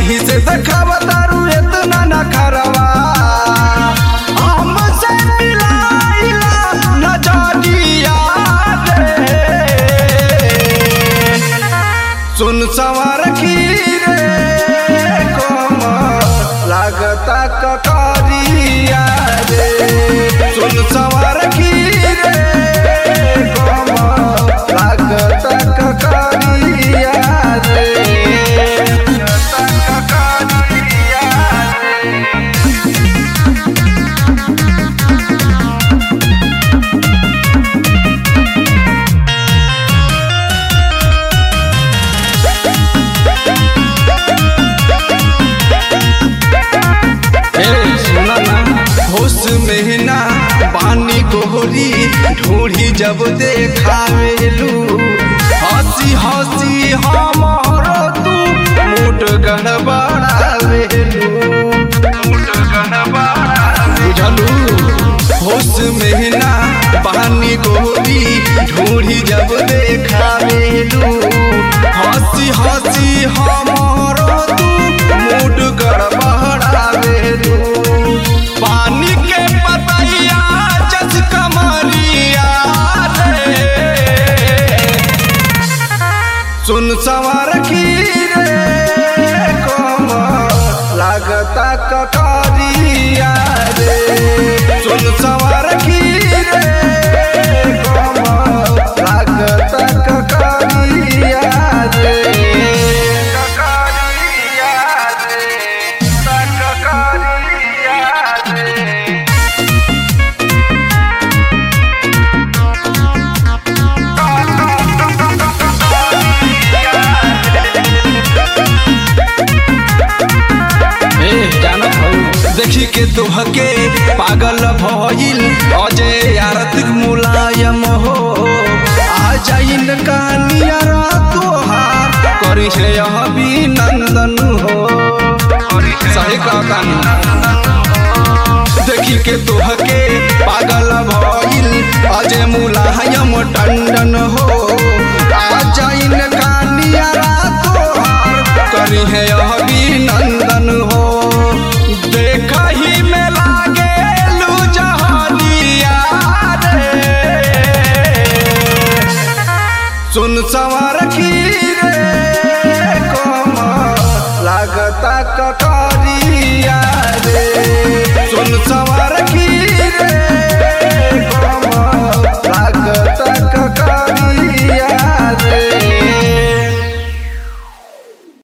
एही से देखावा तारू इतना न खरवा हमसे मिलाइला नजरिया रे सुन सवार रे कोम लागता ककरिया रे सुन सवार रे कोम लागता ककरिया रे लागता ककरिया रे ए सुना ना होश में ना पानी गोहरी ढूढ़ी जब देखावेलू हंसी हंसी हमारो तू मुठ गड़बड़ावेलू मुठ बुझलू होश में ना पानी गोहरी ढूढ़ी जब देखावेलू हंसी हंसी हमारो तू मुठ गड़बड़ावेलू पानी के पतैया जस कमरिया रे सुन सवार रे कोम लागता ककरिया रे सुन सवार रे कोम लागता ककरिया रे ककरिया रे ककरिया रे ए जानत हौ देखी के तोहके पागल भइल अजय आरतिक मुलायम हो आ जाइन कहानिया तोहार करी है अभिनंदन हो सही कहता देखी के तोहके पागल भइल अजय मुलायम टंडन हो आ जाइन